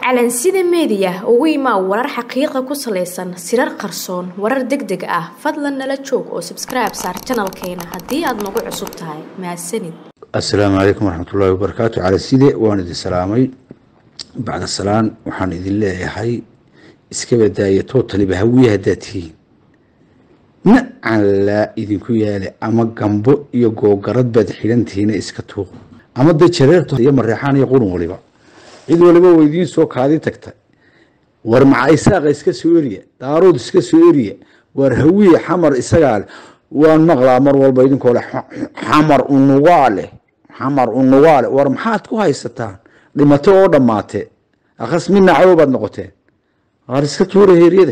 calansida meediya ugu imaa warar xaqiiqa ku salaysan sirar qarsoon warar deg deg ah fadlan nala joog oo sabskribe saar janalkeena haddii aad nagu cusub tahay mahadsanid assalaamu calaykum waraxmatullaahi wabarakaatu calanside waan idin salaamay bacda salaan waxaan idin leeyahay iska badaaya tootaliba hawiye haddaad tihiin nacan laa idinku yaale ama gambo iyo googarad baad xidhantihiina iska tuuq ama dee jareerta iyo mareexaan iyo qurun waliba cid waliba waa idiin soo kaadi tagta war maca isaaqa iska soo eriya daarood iska soo eriya war hawiye xamar isagaa leh waan maqlaa mar walba idinkoo leh xamar unugaa leh xamar unugaa leh war maxaad ku haysataan dhimato oo dhammaatee akhas midna cadow baad noqoteen waar iska tuura heeryada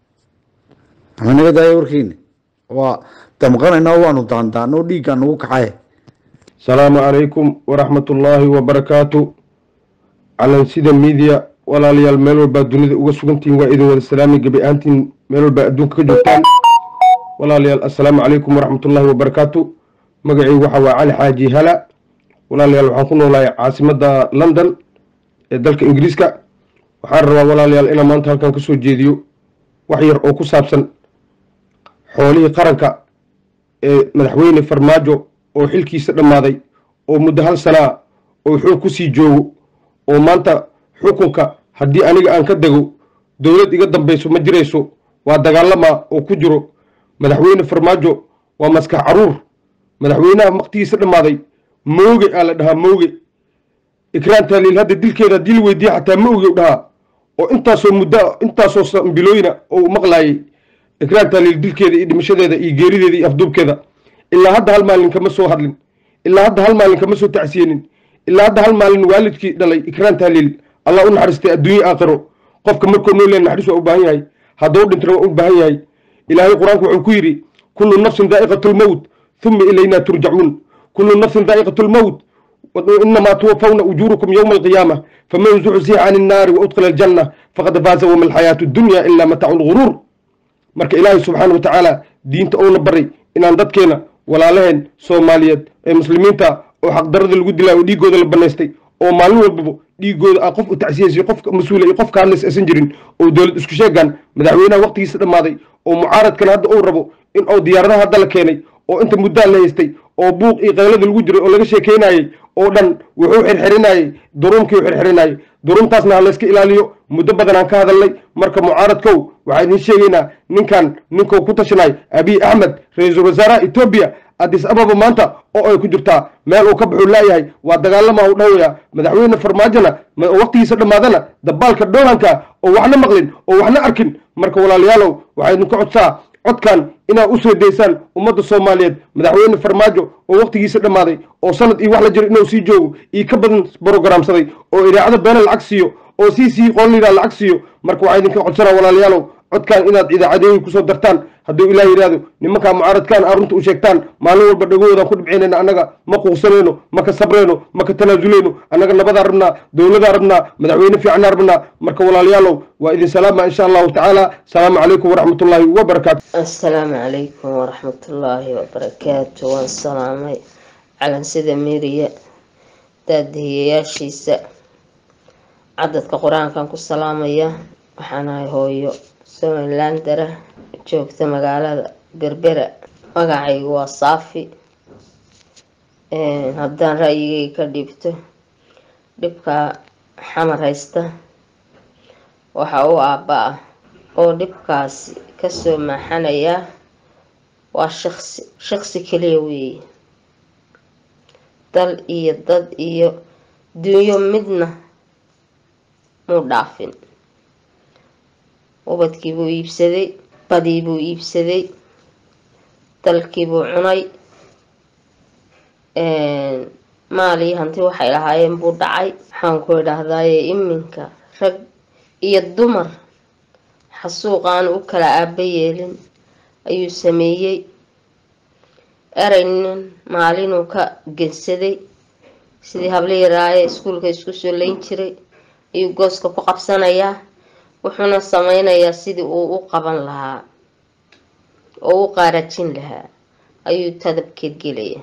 ama naga daaya warkiina waa damqanaynaa waanu daandaano dhiiggaa nagu kacaye asalaamu calaykum waraxmatullaahi wabarakaatu calansida miidiya walaalayaal meel walbaa dunida uga sugantihiin waa idin wada salaami gebi ahaantiin meel walbaa adduunka ka joogtaan walaalayaal assalaamu calaykum waraxmatullaahi wabarakaatu magacaygu waxa waa cali xaaji hala walaalayaal waxaan ku noolahay caasimadda london ee dalka ingiriiska waxaan rabaa walaalayaal inaan maanta halkan ka soo jeediyo wax yar oo ku saabsan xoolihii qaranka ee madaxweyne farmaajo oo xilkiisa dhammaaday oo muddo hal sanaa oo xoog ku sii joogo oo maanta xukunka haddii aniga aan ka dego dowlad iga dambayso ma jirayso waa dagaalamaa oo ku jiro madaxweyne farmaajo waa maskax caruur madaxweynaha waqtigiisa dhammaaday mooge aa la dhahaa mooge ikraan taaliil hadda dilkeeda haddii la weydiiya xataa mooge u dhahaa oo intaasoo muddo intaasoo sambilooyina oo u maqlaayay ikraan taaliil dilkeeda iyo dhimashadeeda iyo geerideeda iyo afduubkeeda ilaa hadda hal maalin kama soo hadlin ilaa hadda hal maalin kama soo tacsiyeenin ilaa hadda hal maalin waalidkii dhalay ikraan taaliil allah u naxariistay adduunye aakhiro qofka markuu noo leen naxariis waa u baahan yahay hadduu dhintana waa u baahan yahay ilaahay qur-aanku wuxuu ku yidhi kullu nafsin daa'iqatu lmowt huma ilaynaa turjacuun kullu nafsin daa'iqatu lmowt inamaa tuwafawna ujuurukum yowma alqiyaama faman zuxzixa can innaari wa udkhila aljanna faqad faaza wama alxayaatu dunya ilaa mataacu lguruur marka ilaahay subxaana wa tacaala diinta ouna baray inaan dadkeena walaalaheen soomaaliyeed ee muslimiinta oo xaqdarada lagu dilaa oo dhiigooda la banaystay oo maalin walbaba dhiigooda a qof u tacsiyaysa qofka mas-uula iyo qofka hadlays aysan jirin oo dowlad isku sheegaan madaxweynaha waqtigiisa dhammaaday oo mucaaradkan hadda uu rabo in oo diyaaradaha hadda la keenay oo inta muddaa la haystay oo buuq iyo qaylada lagu jiray oo laga sheekeynayey oo dhan wuxuu xirxirinayey duruumkii u xirxirinayey duruumtaasna ha layska ilaaliyo muddo badan aan ka hadalnay marka mucaaradkow waxaa idiin sheegaynaa ninkan ninkuu ku tashanay abiy axmed ra-iisul wasaaraha etoobiya addis ababa maanta oo ay ku jirtaa meel uu ka baxuu laayahay waa dagaalama u dhowaya madaxweyne farmaajona waqtigiisa dhammaadana dabaalka dhoolanka oo waxna maqlin oo waxna arkin marka walaalayaalow waxaa idinka codsaa codkan inaad u soo daysaan ummadda soomaaliyeed madaxweyne farmaajo oo waqtigiisa dhammaaday oo sanad iyo wax la jiro inuu sii joogo iyo ka badan brogramsaday oo idaacada beena lacag siiyo oo sii sii qoonlidaa lacag siiyo marka waxaa idinka codsanaa walaalayaalow codkan inaad idaacadeeyi kusoo dartaan hadduu ilaah yidhaahdo nimankaa mucaaradkaan aa runta u sheegtaan maalin walba dhagohoodaan ku dhibcinayna annaga ma quuqsanayno ma ka sabrayno ma ka tanaasuleyno annaga nabadaa rabnaa dowladaa rabnaa madaxweyne fiicnaa rabnaa marka walaalayaalow waa idin salaama insha allahu tacaala asalaamu calaykum waraxmatullaahi wabarakaatu assalaamu calaykum waraxmatullaahi wabarakaatu waan salaamay calansida miiriya daadihiyayaashiisa cadadka qur-aankan ku salaamaya waxaanahay hooyo somalilandara joogta magaalada berbera magacaygu waa saafi haddaan ra-yigayga ka dhiibto dhibka xamar haysta waxa u aabba ah oo dhibkaasi kasoo maaxanaya waa shaqsi shaqsi kaliya weeye dal iyo dad iyo dunyo midna muu dhaafin ubadkii buu iibsaday badii buu iibsaday dalkii buu cunay maalii hanti waxay lahaayeen buu dhacay waxaan ku idhaahdaaye iminka rag iyo dumar xasuuqaan u kala aaba yeelin ayuu sameeyey eraynin maalinuu ka gensaday sidii habli yaraaye iskuulka isku soo layn jiray ayuu gooska ku qabsanayaa wuxuuna sameynayaa sidii uu u qaban lahaa oo u qaarajin lahaa ayuu tadabkeed gelaya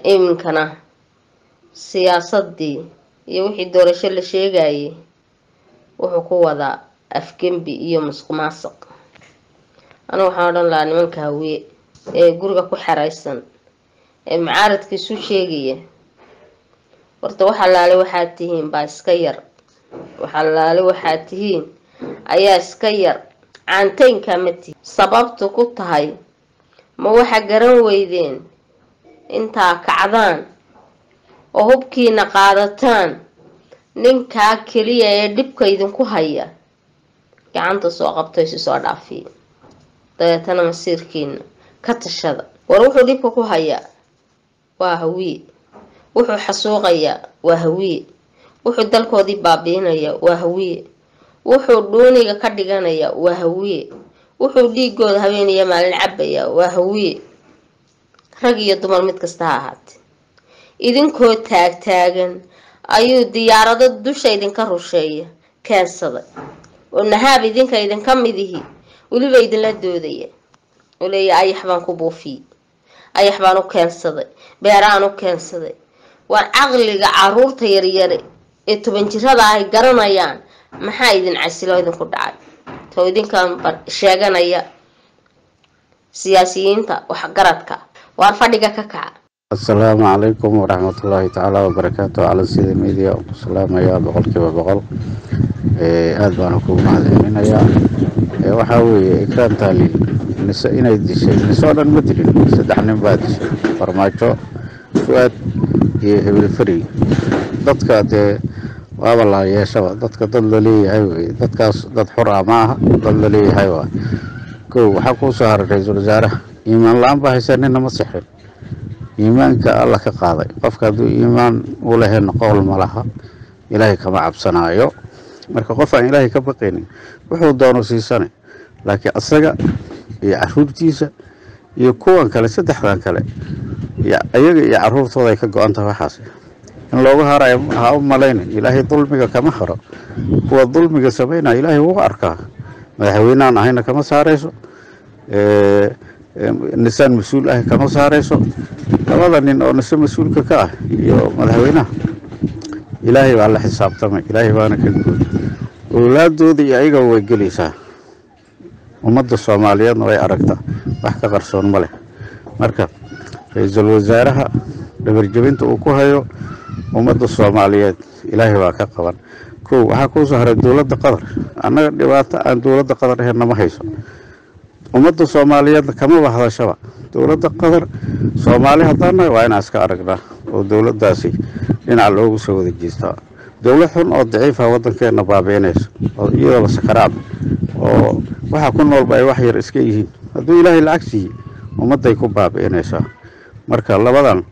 iminkana siyaasadii iyo wixii doorasho la sheegayay wuxuu ku wadaa afgembi iyo musuqmaasuq anigu waxaan odhan lahaa nimanka hawiye ee guriga ku xeraysan ee macaaradka isu sheegaya horta wax allaale waxaad tihiin baa iska yar wax allaale waxaad tihiin ayaa iska yar caanteynkaa ma tihi sababtu ku tahay ma waxa garan weydeen intaa kacdaan oo hubkiina qaadataan ninkaa keliya ee dhibka idinku haya gacanta soo qabto isu soo dhaafiya dabeetana masiirkiina ka tashada war wuxuu dhibka ku hayaa waa hawiye wuxuu xasuuqayaa waa hawiye wuxuu dalkoodii baabiinaya waa hawiye wuxuu dhuuniga ka dhiganaya waa hawiye wuxuu dhiigooda habeeniya maalin cabaya waa hawiye rag iyo dumar mid kasta ha ahaatee idinkoo taagtaagan ayuu diyaarado dusha idinka rusheeya keensaday oo nahaab idinka idinka midihi weliba idinla doodaya oo leeya ayax baan ku buufiyey ayax baan u keensaday beeraan u keensaday waa caqliga caruurta yaryare ee toban jirada ay garanayaan maxaa idin casilo idinku dhacay too idinkan sheeganaya siyaasiyiinta waxgaradka waar fadhiga ka kaca asalaamu calaykum waraxmatullaahi tacaala wabarakaatu cala sida media ku salaamayaa boqolkiiba boqol aada baana kugu mahadcelinayaa waxaa weeye ikraan taaliil nise inay dishay nise oo dhan ma dilin saddex nin baa dishay farmaajo fu-aad iyo hibilfari dadka dee waaba la yeeshaba dadka dad la leeyahay weye dadkaas dad xur ah ma aha dad la leeyahay waa kow waxaa kuu soo haray ra-iisul wasaaraha iimaan la-aan baa haysa nina ma sixin iimaanka alla ka qaaday qofka hadduu iimaan u lahayn qowl ma laha ilaahay kama cabsanaayo marka qof aan ilaahay ka baqaynin wuxuu doono siisane laakiin asaga iyo caruurtiisa iyo kuwan kale saddexdan kale ayaga iyo caruurtooda ay ka go-an tahay waxaas in loogu harayo ha u malaynin ilaahay dulmiga kama haro kuwa dulmiga samaynaya ilaahay wuu arkaa madaxweyneaan ahayna kama saarayso nisaan mas-uul ah kama saarayso labada nin oo nise mas-uulka ka ah iyo madaxweynaha ilaahay baa la xisaabtamay ilaahay baana ka gooy owlaadooda iyo ayaga way gelaysaa ummadda soomaaliyeedna way aragtaa wax ka qarsoon ma leh marka ra-iisul wasaaraha dhabarjebinta uu ku hayo ummadda soomaaliyeed ilaahay baa ka qaban kow waxaa kuu soo haray dowladda qatar annaga dhibaato aan dowladda qatar ahayn nama hayso ummadda soomaaliyeedna kama bahadashaba dowladda qatar soomaali haddaannahay waa inaan iska aragnaa oo dowladdaasi dhinaca loogu soo wada jeestaa dowlad xun oo daciifa waddankeenna baabiinayso oo iyadaba sakaraad oo waxa ku noolba ay wax yar iska yihiin hadduu ilaahay lacag siiyey ummadday ku baabi'inaysaa marka labadan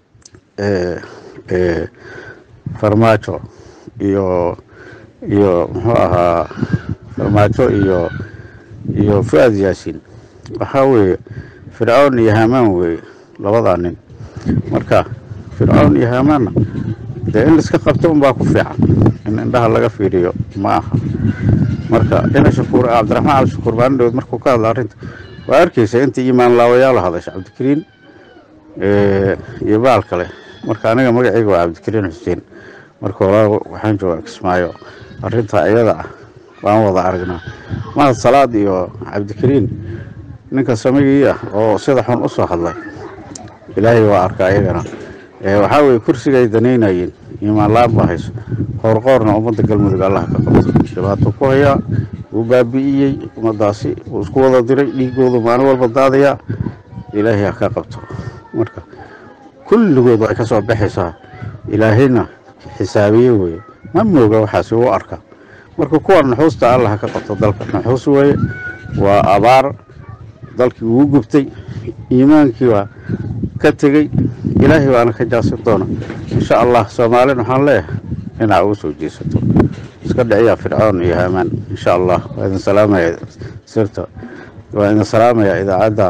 farmaajo iyo iyo muxuu ahaa farmaajo iyo iyo fu-aad yaasiin waxaa weeye fircoon iyo hamaan weeye labadaa nin marka fircoon iyo hamaanna dee in laiska qabto unbaa ku fiican in indhaha laga fiiriyo ma aha marka ina shakuur cabdiraxmaan cali shakuur maalin dhaweed markuu ka hadla arrinta waa arkaysa intii iimaan laawayaala hadasha cabdikariin iyo baal kale marka aniga magacayga waa cabdikariin xuseen marka hore waxaan joogaa kismaayo arrintaa iyada ah waan wada aragnaa mahad salaad iyo cabdikariin ninka samigii ah oo sida xun u soo hadlay ilaahay waa arkaa iyagana waxaa weye kursigay danaynayeen iimaan la-aan baa hayso qoorqoorna ummadda galmudug allaha ka qabto dhibaato ku hayaa wuu baabi'iyey ummaddaasi wuu isku wada diray dhiigoodu maalin walba daadayaa ilaahay ha ka qabto marka kulligood way ka soo baxaysaa ilaahayna xisaabiye weeye ma mooga waxaasi wuu arkaa marka kuwa nuxuusta allah ka qabto dalka nuxuus weeye waa abaar dalkii ugu gubtay iimaankii waa ka tegey ilaahay baana ka jaasin doona insha allah soomaalin waxaan leeyahay dhinaca ugu soo jeesato iska dhiciyaa fircoon iyo haamaan insha allah waa idin salaamaya sirta waa idin salaamaya idaacadda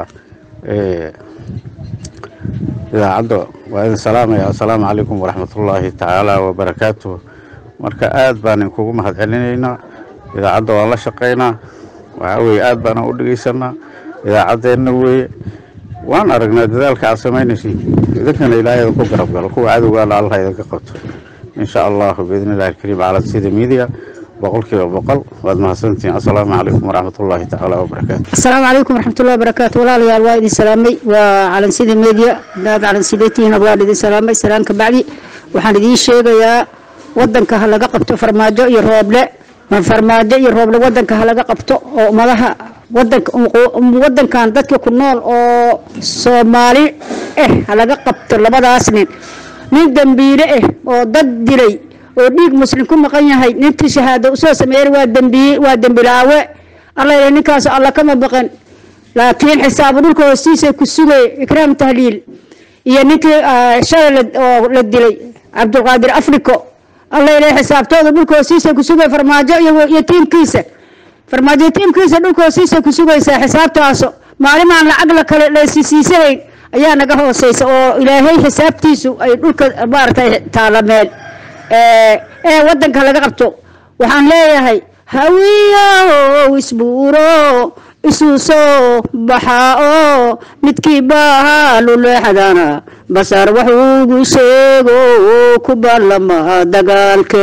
idaacadda waa idin salaamaya assalaamu calaykum waraxmatullaahi tacaala wabarakaatuh marka aad baan inkugu mahad celinaynaa idaacadda waan la shaqaynaa waxaa weeye aad baana u dhegeysanaa idaacaddeenna weeye waan aragnaa dadaalka aad samaynaysiin idinkana ilaahay idinku garab galo kuwa cadowgaana allah idinka qabto insha allahu biidni illahi alkariim cala sida media boqolkiiba boqol waad mahadsantihiin assalaamu calaykum waraxmatullaahi tacaala wabarakaatu asalaamu calaykum waraxmatullahi wabarakaatu walaalayaal waa idin salaamay waa calansida media hadaad calansidatihiin waan idin salaamay salaan ka bacdi waxaan idiin sheegayaa wadanka ha laga qabto farmaajo iyo rooble farmaajo iyo rooble wadanka ha laga qabto oo ummadaha wadanka wadankan dadka ku nool oo soomaali ah ha laga qabto labadaas nin nin dambiile ah oo dad dilay oo dhiig muslim ku maqan yahay nintii shahaado usoo sameeyey waa dambiye waa dembilaawe alla ila ninkaas alla kama baqan laakiin xisaabu dhulka hoostiisa ku sugay ikraam tahliil iyo ninkii shalay oo la dilay cabdulqaadir africo alla ila xisaabtooda dhulka hoostiisa ku sugay farmaajo iyo tiimkiisa farmaajo tiimkiisa dhulka hoostiisa ku sugaysaa xisaabtaaso maalimaan lacag la kale laysiisiisanayn ayaa naga hooseysa oo ilaahay xisaabtiisu ay dhulka maaragtay taalameen ee wadanka laga qabto waxaan leeyahay hawiyow isbuuro isu soo baxaa oo midkii baaluleexdana basar waxuugu sheego ku ballama dagaalke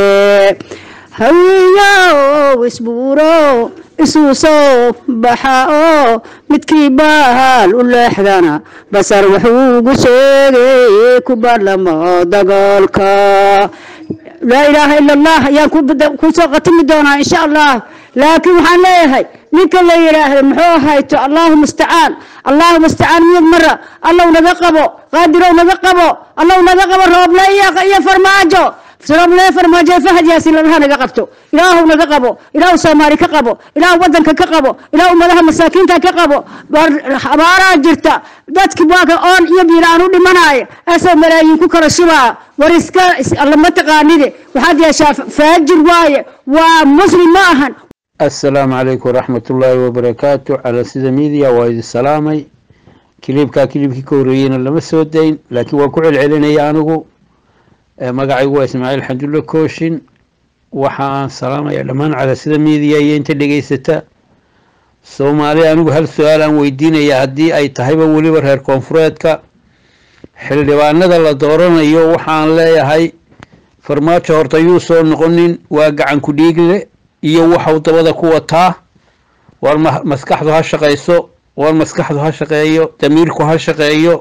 hawiyow isbuuro isu soo baxaa oo midkii baal u leexdana basar wuxuugu sheegay ku ballama dagaalka laa ilaaha ila allah ayaan kusoo qatimi doonaa insha allah laakiin waxaan leeyahay ninka la yidhaahdo muxuu ahayto allahu mustacaan allahu mustacaan miyad mara allow naga qabo qaadirow naga qabo allow naga qabo rooble iyo farmaajo rooble farmaajo fahad yaasin lalaha naga qabto ilaahu naga qabo ilaahu soomaali ka qabo ilaahu wadanka ka qabo ilaahu ummadaha masaakiinta ka qabo abaaraa jirta dadki baaka oon iyo biilaan u dhimanaya asoo malaayiin ku kala shubaa war iska lama taqaanide waxaad yeeshaa faajir waaye waa muslim ma ahan assalaamu calaykum waraxmatullaahi wabarakaatu cala sida midiya waa idin salaamay kiliibkaa kiliibkii ka horreeyeyna lama soo dayn laakiin waan ku celcelinaya anigu magacaygu waa ismaaciil xandulle kooshin waxa aan salaamaya dhammaan cala sida midiya iyo inta dhegeysata soomaali anigu hal su-aal aan weydiinaya haddii ay tahayba weliba reer koonfureedka xildhibaanada la dooranayo waxaan leeyahay farmaajo horta yuu soo noqonin waa gacan ku dhiigle iyo waxau dabada ku wataa war maskaxdu ha shaqayso war maskaxdu ha shaqeeyo damiirku ha shaqeeyo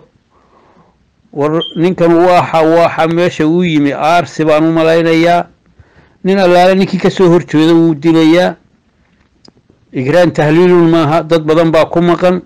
war ninkan waxa waxa meesha uu yimi aarsi baan u malaynayaa nin allaale ninkii kasoo horjeeda wuu dilayaa igraan tahliilun maaha dad badan baa ku maqan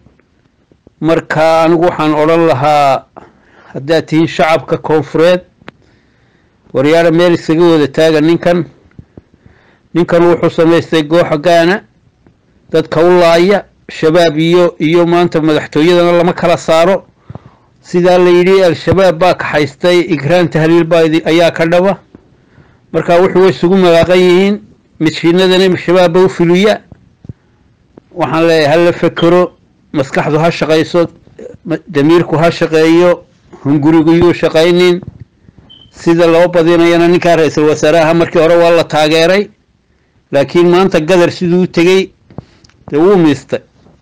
marka anigu waxaan odhan lahaa haddaad tihiin shacabka koonfureed waryaara meel iskaga wada taaga ninkan ninkan wuxuu samaystay gooxa gaana dadka u laaya shabaab iyo iyo maanta madaxtooyadana lama kala saaro sidaa la yidhi al-shabaab baa kaxaystay igraan tahliil baa ayaa ka dhaba marka wuxuu way isugu magaaqan yihiin miskiinadana shabaabba u fuliya waxaan leeyahay hala fekero maskaxdu ha shaqayso damiirku ha shaqeeyo hungurigu yuu shaqaynin sida loo badinayana ninkaa ra-iisul wasaaraha markii hore waa la taageeray laakiin maanta gadar siduu u tegey dee wuu miistay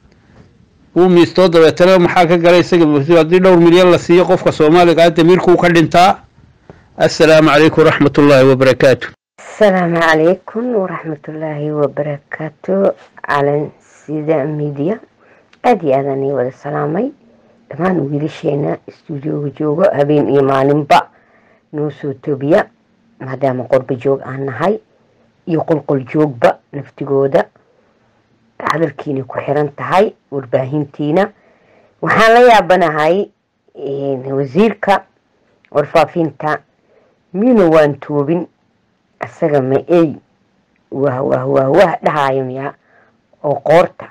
wuu miistoo dabeetana maxaa ka galay isaga haddii dhowr milyan la siiyo qofka soomaaliga ah damiirkuu ka dhintaa assalaamu calaykum waraxmat ullaahi wabarakaatu asalaamu calaykum waraxmatullaahi wabarakaatu calan sida midiya aada iyo aadaan ii wada salaamay dhammaan wiilasheena stuudioga joogo habeen iyo maalinba noo soo tobiya maadaama qorba joog aan nahay iyo qolqol joogba naftigooda hadalkiina ku xiran tahay warbaahintiina waxaan la yaabanahay wasiirka warfaafinta mina waan toobin isaga ma ey wah wah wah wah dhahayo miya oo qoorta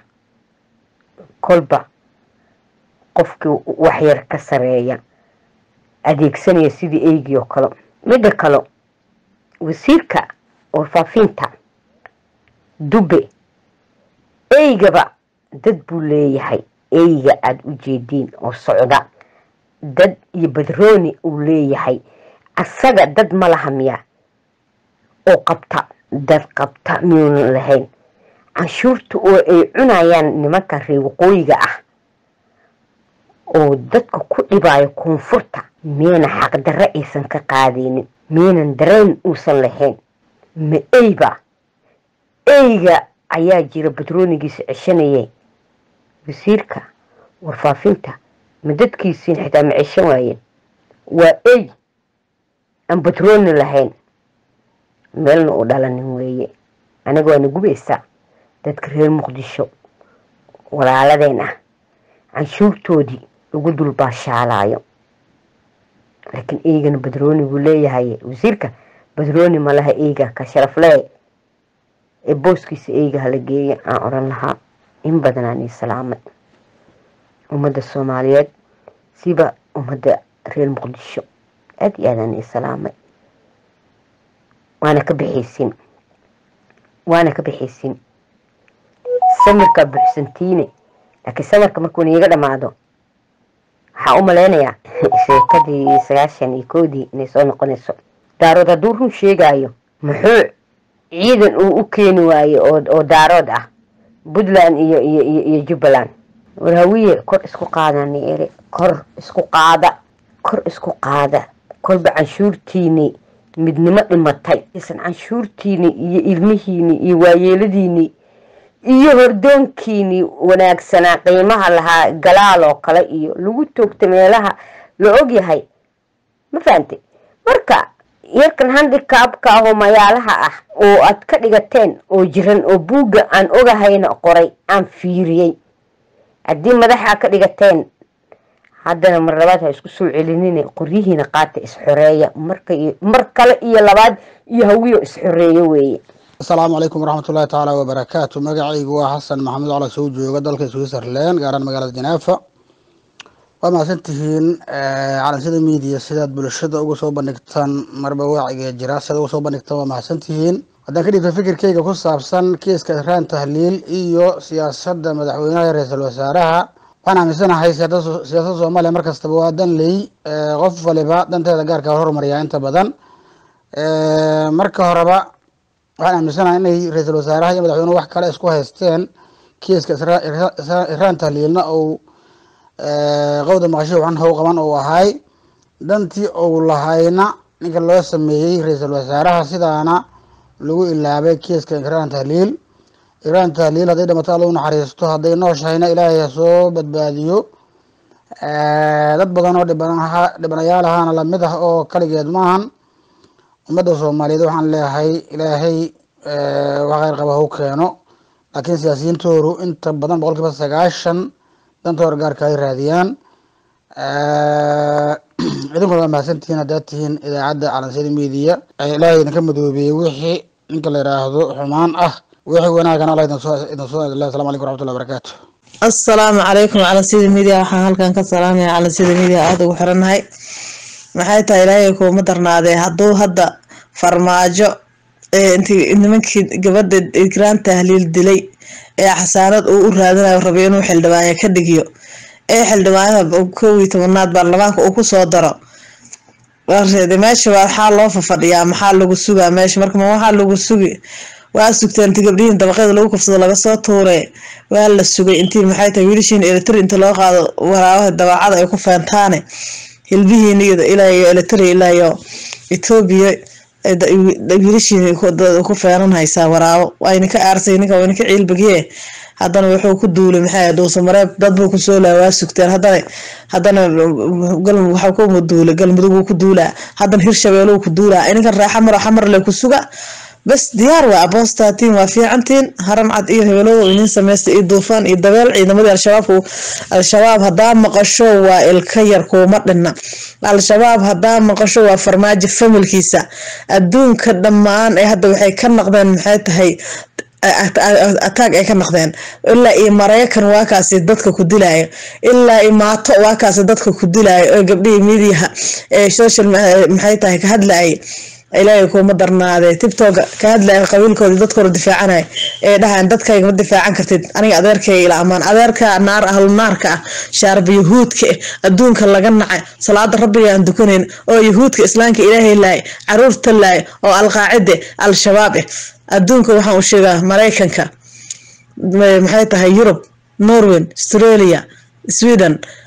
kolba qofkii waxyar ka sareeya adeegsanaya sidii eygii oo kale midda kale wasiirka warfaafinta dube eygaba dad buu leeyahay eyga aada u jeediin oo socda dad iyo badrooni uu leeyahay asaga dad ma laha miya oo qabta dad qabta miyuunan lahayn canshuurta oo ay cunayaan nimanka reer waqooyiga ah oo dadka ku dhibaayo koonfurta miyana xaqdarre aysan ka qaadaynin miynan dareen uusan lahayn ma eyba eyga ayaa jira batroonigiisa ceshanayay wasiirka warfaafinta ma dadkiisiin xitaa ma ceshan waayeen waa ey aan batrooni lahayn meelna u dhalanin weeye aniga waana gubaysaa dadka reer muqdisho walaaladeen ah canshuurtoodii ugu dulbaashaalaayo laakiin eygana badrooni buu leeyahay wasiirka badrooni ma laha eyga ka sharaflee ee booskiisa eyga hala geeya aan odhan lahaa in badanaan ii salaamay ummadda soomaaliyeed siba ummadda reer muqdisho aada iyo aadaan ii salaamay waana ka bixaysin waana ka bixaysin samirkaa buuxsantiine laakiin samirka markuu niiga dhammaado waxaa u malaynayaa sheekadii sagaashan iyo koodii inay soo noqonayso daarood hadduu run sheegaayo muxuu ciidan uu u keeni waaye oo daarood ah puntland iyo iyo iyo jubbaland warhawiye kor isku qaadani ere kor isku qaada kor isku qaada kolba canshuurtiini midnimo dhimatay isan canshuurtiini iyo ilmihiini iyo waayeeladiini iyo hordoonkiini wanaagsanaa qiimaha lahaa galaal oo kale iyo lagu toogta meelaha la ogyahay ma fahantay marka yarkan handikaabka ahoo mayaalaha ah oo aad ka dhigateen oo jiran oo buugga aan ogahayna qoray aan fiiriyey haddii madaxa ka dhigateen haddana mar labaad ha isku soo celinine qoryihiina qaata isxoreeya mar kale iyo labaad iyo hawiyo isxoreeyo weeye asalaamu calaykum waraxmatullahi tacaala wabarakaatu magacaygu waa xasan maxamed cala soo jooga dalka switzerland gaaraan magaalada janaafa waa mahadsantihiin calansida media sidaad bulshada uga soo bandhigtaan marba waaciga jira sidaad uga soo bandhigtaan waa mahadsantihiin haddaan ka dhigto fikirkeyga ku saabsan kiiska iraan tahliil iyo siyaasadda madaxweynaha ra-iisul wasaaraha waxaan aaminsanahay siyaasadda soomaaliya mar kastaba waa danley qof waliba danteeda gaarka hormariyaa inta badan marka horeba waxaan aaminsanahay inay ra-iisul wasaaraha iyo madaxweynuhu wax kale isku haysteen kiiska iraan tahliilna uu qowda maqasho waxan how qaban uu ahay dantii uu lahayna ninka loo sameeyey ra-iisul wasaaraha sidaana lagu ilaabay kiiska iraan tahliil iraan tahliil hadday dhamato alla u naxariisto hadday nooshahayna ilaahay ha soo badbaadiyo dad badan oo dhibanaha dhibanayaal ahaana lamid ah oo kaligeed maahan ummadda soomaaliyeed waxaan leeyahay ilaahay wax kheyr qaba hau keeno laakiin siyaasiyiintoodu inta badan boqol kiiba sagaashan dantooda gaarka ay raadiyaan idinkuna waa mahadsantihiin haddaad tihiin idaacadda calansiyada media ilaahay idinka madoobeeyey wixii ninka la yidhaahdo xumaan ah wixii wanaagana allah idin soo idin soo idin assalamu calaykum waraxmatullahi wabarakaatu assalaamu calaykum calansiyada media waxaan halkan ka salaamaya calansiyada media aada ugu xirannahay maxay tahay ilaahay kuuma darnaadee hadduu hadda farmaajo intii nimankii gabadha igraan tahliil dilay ee xasaanad uu u raadinayo rabay inuu xildhibaanya ka dhigiyo ee xildhibaanyada kow iyo tobanaad baarlamaanka uu kusoo daro meesha waxaa loo fafadhiyaa maxaa lagu sugaa meesha marka waxaa lagu sugi waa sugteen inti gabdhihiin dabaqeeda lagu kufsado laga soo tuure waa la sugay intii maxay tahay wiilashiin eletri inta loo qaado waraabaha dabaacada ay ku feentaane hilbihiin ilaayo eletri ilaayo etoobiya wiilashiin ku feenan haysaa waraabo wayna ka aarsay ninka wayna ka ciilbagiye haddana wuxuu ku duulay maxay dhuusa mareeb dad buu kusoo laa waa sugteen haddana haddana waxaa ku duulay galmudug wuu ku duulaa haddana hirshabeeluu ku duulaa ininkan raaxa maro xamarle ku suga bas diyaar waa aboostatiin waa fiicantiin haran cad iyo hebelow inin sameysta iyo duufaan iyo dabeel ciidamadii al-shabaabku al-shabaab haddaa maqasho waa ilka yar kuuma dhinna al-shabaab haddaa maqasho waa farmaajo familkiisa adduunka dhammaan ee hadda waxay ka naqdeen maxay tahay ataag ay ka naqdeen ilaa iyo maraykan waa kaasi dadka ku dilaayo ilaa iyo maato waa kaasi dadka ku dilaayo oo gabdhihii midiyaha ee social maxay tahay ka hadlaayay ilaahay kuuma darnaadee tibtoga ka hadlaya qabiilkooda dadkooda difaacanaya ee dhahaan dadkayga ma difaacan kartid aniga adeerkayga ila amaan adeerka naar ahlu naarka ah shaarba yahuudka adduunka laga nacay salaada rabbiga aan dukanayn oo yahuudka islaamka ilaahay laay caruurta laay oo alqaacide al-shabaab eh adduunka waxaan u sheegaa maraykanka maxay tahay yurub norway australia sweden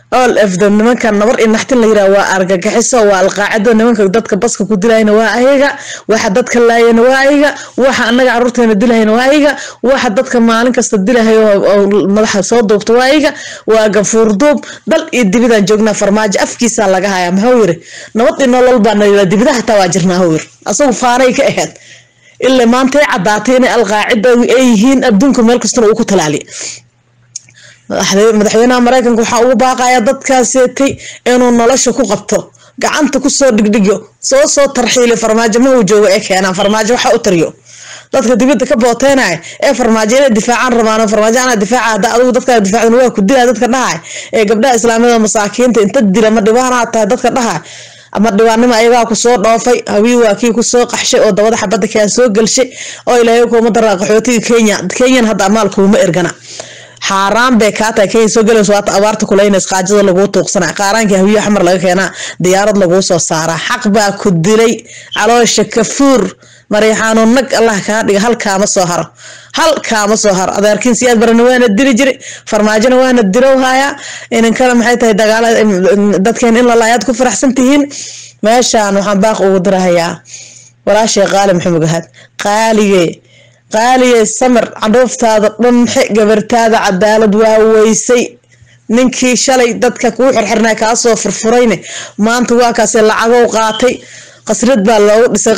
all of them nimankan nabar in naxtin la yiraa waa argagaxiso waa alqaacado nimanka dadka baska ku dilayna waa ayaga waxa dadka laayana waa ayaga waxa anaga caruurteena dilahayna waa ayaga waxa dadka maalin kasta dilahayo oo madaxa soo duubta waa ayaga waa gafuur duub dal iyo dibidaan joognaa farmaajo afkiisaa laga hayaa maxuu yiri nabad iyo nolol baa nayira dibida hataa waa jirnaa huu yiri asagu faanay ka ahayd ilaa maantay caddaatay inay alqaacida ay yihiin adduunka meel kastana uu ku talaaliya madaxweynaha mareykanka waxaa ugu baaqaya dadkaaseetay inuu nolosha ku qabto gacanta kusoo dhigdhigyo soo soo tarxiili farmaajo ma uu joogo ee keenaan farmaajo waxa u tariyo dadka dibadda ka booteynaya ee farmaajo inay difaacaan rabaan farmaajo anaa difaaca hadda adigu dadkaa difaacdan waa ku dilaa dadka dhahay ee gabdhaha islaamiyada masaakiinta inta dila ma dhibaanaa tahay dadka dhahay ama dhibaannimo ayagaa kusoo dhoofay hawii waa kii kusoo qaxshay oo dabada xabadda kaa soo gelshay oo ilaahay kuuma daraa qaxootiga kenya kenyan hadda amaal kuuma ergana xaaraan bay kaa tahay kenya soo galayso waata abaarta kulaynays qaajada laguu tuuqsana qaaraankii hawiyo xamar laga keenaa diyaarad laguu soo saaraa xaq baa ku dilay caloosha kafuur mariixaano nag allah kaa dhiga hal kaama soo haro hal kaama soo haro adeerkiin siyaad barana waana dili jiri farmaajona waana dilow hayaa inankana maxay tahay dagaala dadkeen in lalaayaad ku faraxsan tihiin meeshaan waxaan baaq ugu dirahayaa walaashay qaali maxamed gahad qaalige qaaligay samir candhuuftaada dhanxe gabartaada cadaalad waa weysay ninkii shalay dadka kuu xirxirnaa kaasoo furfurayne maanta waa kaase lacagow qaatay qasrad baa loogu dhisay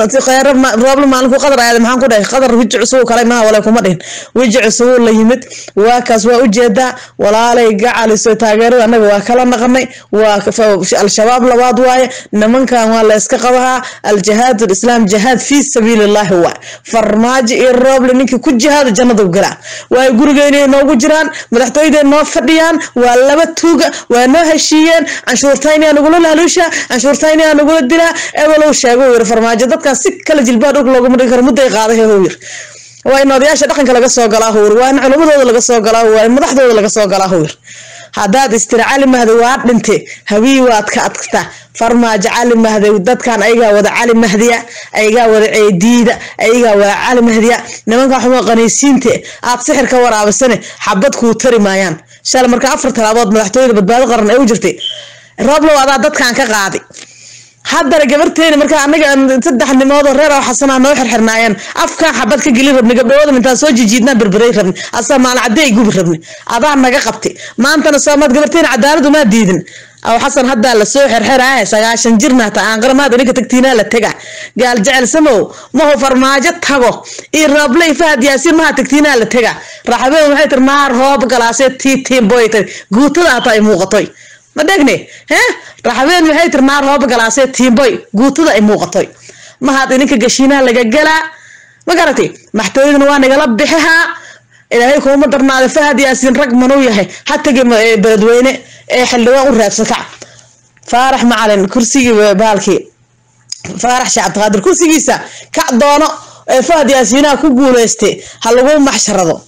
qadar maalinku qadar aada maxaan ku dhahay qadar wiji cusub kale maha wale kuma dhihin wiji cusubuu la yimid waa kaas waa ujeedaa walaalay gacaliso taageerada annaga waa kala naqnay waa al-shabaab labaad waaye nimankan waa la iska qabahaa al-jihaad islaam jihaad fii sabiilillaahi waa farmaajo iyo rooble ninkii ku jihaada jannadu galaa waay gurigeena noogu jiraan madaxtooyadee noo fadhiyaan waa laba tuuga waa noo heshiiyeen canshuurtayniyaa nagula laaluushaa canshuurtayniyaa nagula dilaa ebelow sheego yiri farmaajo dadkaas si kala jilbaa dhulka looguma dhigi karo mudday qaaday huu yiri waa in odayaasha dhaqanka laga soo galaa huu yiri waa in culumadooda laga soo galaa waa in madaxdooda laga soo galaa huu yiri haddaad istiri cali mahdi waa dhinte hawii waad ka adkata farmaajo cali mahdi dadkan ayagaa wada cali mahdiya ayagaa wada ceediida ayagaa wada cali mahdiya nimankan xumo qaniisiinte aad sixir ka waraabisane xabad kuu tari maayaan shalay marka afar talaabood madaxtooyada badbaado qaran ay u jirtay rooblow adaa dadkan ka qaaday haddana gabarteeni markaa anaga saddex nimoodoo reer oo xasanaa noo xirxirnaayeen afkaan xabad ka gelin rabni gabdhawooda intaan soo jijiidnaa berberay rabni asaa maalin cadde ay gubi rabni adaa naga qabtay maantana soomaad gabarteeni cadaaladu maa diidin aw xasan haddaa lasoo xerxeraaye sagaashan jirna ta aanqaramaad ininka tagtiinaa la tega gaal jecel samow mahu farmaajo tago iyo roobley fahad yaasiin maha tagtiinaa la tega raxabeen waxay tir maar hoob galaasee tiitiin boy tiri guutada hataa ay muuqatoy ma dhegne hee raxabeen waxay tir naar hooba galaasee tiimboy guutada ay muuqatoy mahaad ininka gashiinaha laga galaa ma garatay maxtooyaduna waa nagala bixihaa ilaahay kuuma darnaada fahad yaasiin rag manuu yahay ha tegi beledweyne ee xildhibaan u raadsata faarax macalin kursigii baalkii faarax sheekh cabdiqaadir kursigiisa kac doono ee fahad yaasiinaha ku guuleystay ha lagu maxsharado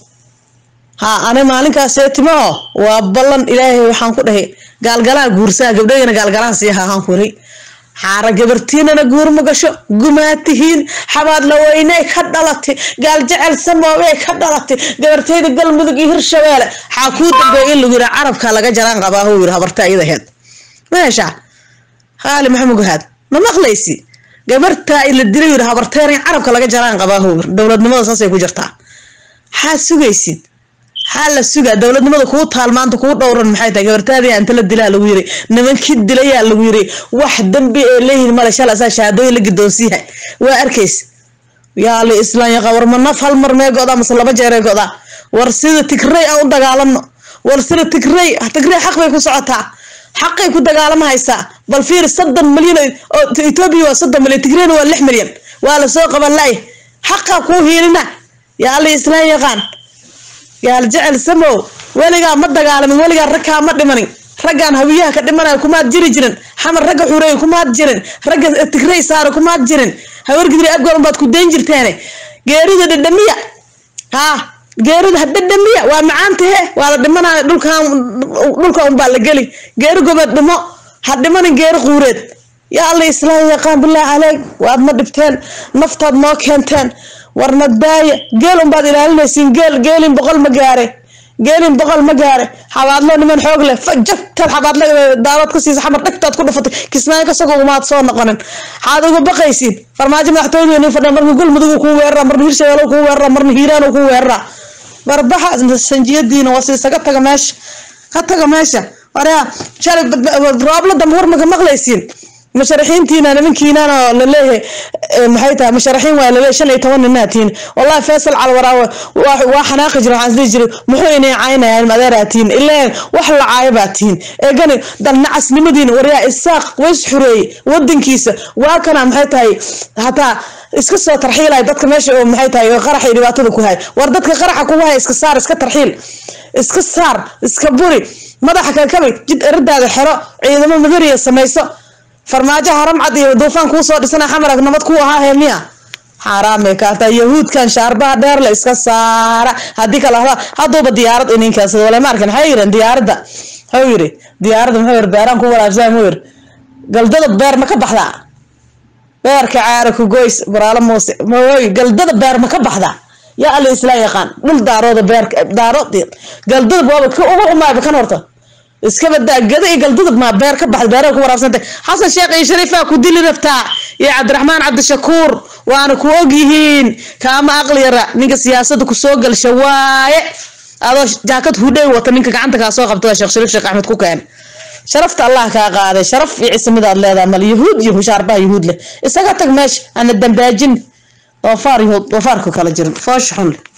ha ani maalinkaasee timaho waa ballan ilaahay waxaan ku dhahay gaalgalaha guursaa gabdhahayna gaalgalaha sii hahaan kuray xaara gabartiinana guur ma gasho gumaatihiin xabaad laweyney ka dhalatay gaal jecel samoobey ka dhalatay gabarteyda galmudug iyo hirshabeele xaa kuu dambeey in lagu yiraa carabka laga jaraan qabaa huu yiri habarta iyada aheed meesha haali maxamed guhaad ma maqlaysi gabartaa la dilay yiri habarteena in carabka laga jaraan qabaa huu yiri dowladnimada saasay ku jirtaa maxaad sugaysid maxaa la sugaa dowladnimada kuu taal maanta kuu dhowran maxay tahay gabartaadii inta la dilaa lagu yiri nimankii dilayaa lagu yiri wax dambi ee leeyihin male shala asaa shahaadooyin la gidoonsiiha waa arkays yaa la islaan yaqa war ma naf hal mar mee godaa mase laba jeeree godaa war sida tigrey aan u dagaalano war sida tigrey tigrey xaq bay ku socotaa xaqay ku dagaalamahaysaa bal fiir soddon milyan oo etoobiya waa soddon milyan tigreyna waa lix milyan waa lasoo qaban laay xaqaa kuu hiilina yaa la islaan yaqaan gaal jecel samow weligaa ma dagaalamin weligaa ragkaa ma dhimanin raggaan hawiyaha ka dhimanaya kumaad jiri jirin xamar ragga xureey kumaad jirin ragga tigrey saare kumaad jirin hawargidri abgoon baad ku dayn jirteene geerida dhadhamiya haa geerida dhadhamiya waa macaantahe waa la dhimanaya dhulkan dhulka unbaa la geli geeri gobeed dhimo ha dhimanin geeri quureed yaa alla islaam yaqaan bilaahi caleyk waad ma dhibteen naftaad noo keenteen warna daaya geel unbaad ilaalinaysiin geel geelin boqol ma gaare geelin boqol ma gaare xabaadlo niman xoog leh jagtaad xabaadle daawad ka siisa xamar dhegtaad ku dhufatay kismaayo kasagoo umaad soo noqonin xaad uga baqaysiin farmaajo madaxtooyada nin fadhiya marna galmudug kuu weerara marna hirshabelle kuu weerara marna hiiraan kuu weerara barbaxa sanjiyadiina waa siisaga taga meesha ka taga meesha waraa shalay roobla dambe war maga maqlaysiin musharaxiintiina nimankiinaan oo laleeyahay maxay tahay musharaxiin waa laleeyahay shan iyo toban ninaatiin wallahi faysal calwaraawe waa xanaaqi jira waxaan isdhihi jiray muxuu inay caynayaan madeeraatiin ileen wax la caayo baa tihiin eegani dalnacasnimadiina waryaa isaaq ways xureeyey wadankiisa waa kana maxay tahay hataa iska soo tarxiilay dadka meesha oo maxay tahay oo qaraxa iyo dhibaatada ku hay war dadka qaraxa kugu hay iska saar iska tarxiil iska saar iska buri madaxa kakabay jid eradaada xero ciidamo madariya samayso farmaajo haram cad iyo duufaan kuu soo dhisana xamarag nabad kuu ahaa heemiya xaaraamay kaata yahuudkan shaarbaha dheer le iska saara haddii kale hada hadduuba diyaarad ininkaas wala ma arkan maxay yireen diyaaradda muxuu yiri diyaaradda muxuu yiri beeraan ku walaabsaa muxuu yiri galdada beer ma ka baxdaa beerka caara ku goys baraalo muuse mooy galdada beer ma ka baxdaa yaa alla isla yaqaan dhul daarooda beer daarood galdada waaba ka ugu xumaayba kan horta iska badaa gada iyo galdudub maa beer ka baxda beeraha ku waraabsantay xasan sheekh iyo shariifaa ku dili rabtaa iyo cabdiraxmaan cabdishakuur waana ku og yihiin kaama aqli yara ninka siyaasada kusoo galsha waaye adoo jaakad hudhay wata ninka gacanta kaa soo qabta sheekh shariif sheekh axmed ku keen sharafta allah kaa qaaday sharaf iyo cismidaad leedahay mal yahuud iyo hushaarbaha yahuud leh isaga tag meesha ana dambaajin doofaar yahuud doofaarka kala jirin foosha xun leh